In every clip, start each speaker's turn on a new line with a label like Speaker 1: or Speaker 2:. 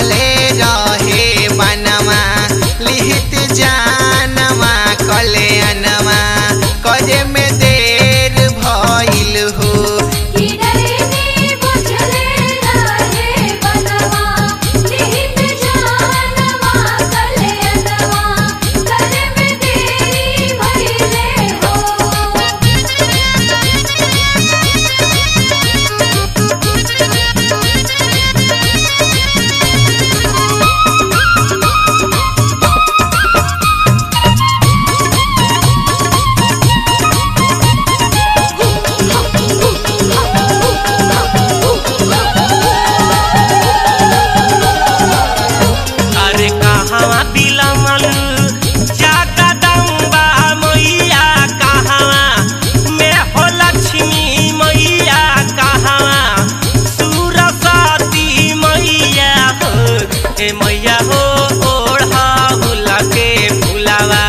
Speaker 1: कटले रहे बनवा लिहित जानवा कले अनवा करे में देर भइल हो
Speaker 2: कि डरने बुझले रहे बनवा निहित जानवा कल्याणवा करे में देरी भइले हो
Speaker 3: अरे कहवा बिलमल जाका दम्बा मैया कहवा में हो लक्ष्मी मैया कहवा सुरसती मैया हो ए मैया हो ओढ़ा हुला के फुलावा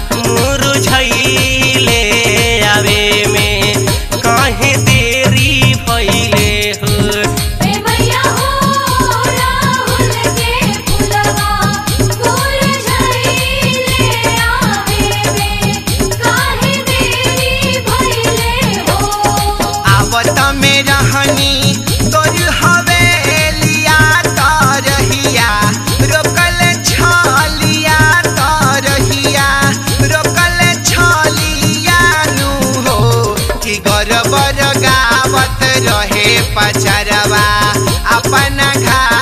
Speaker 3: मुरझैले आवे में काहे देरी भइले हो
Speaker 2: ए मैया हो राहुल के फुलवा फूल झइले आवे में काहे देरी भइले हो
Speaker 1: आवत में रहनी तोर हवेलिया तरहिया रोकल छलिया तरहिया रोकल छलिया नु हो कि गरबर गावत रहे पचरवा अपना घा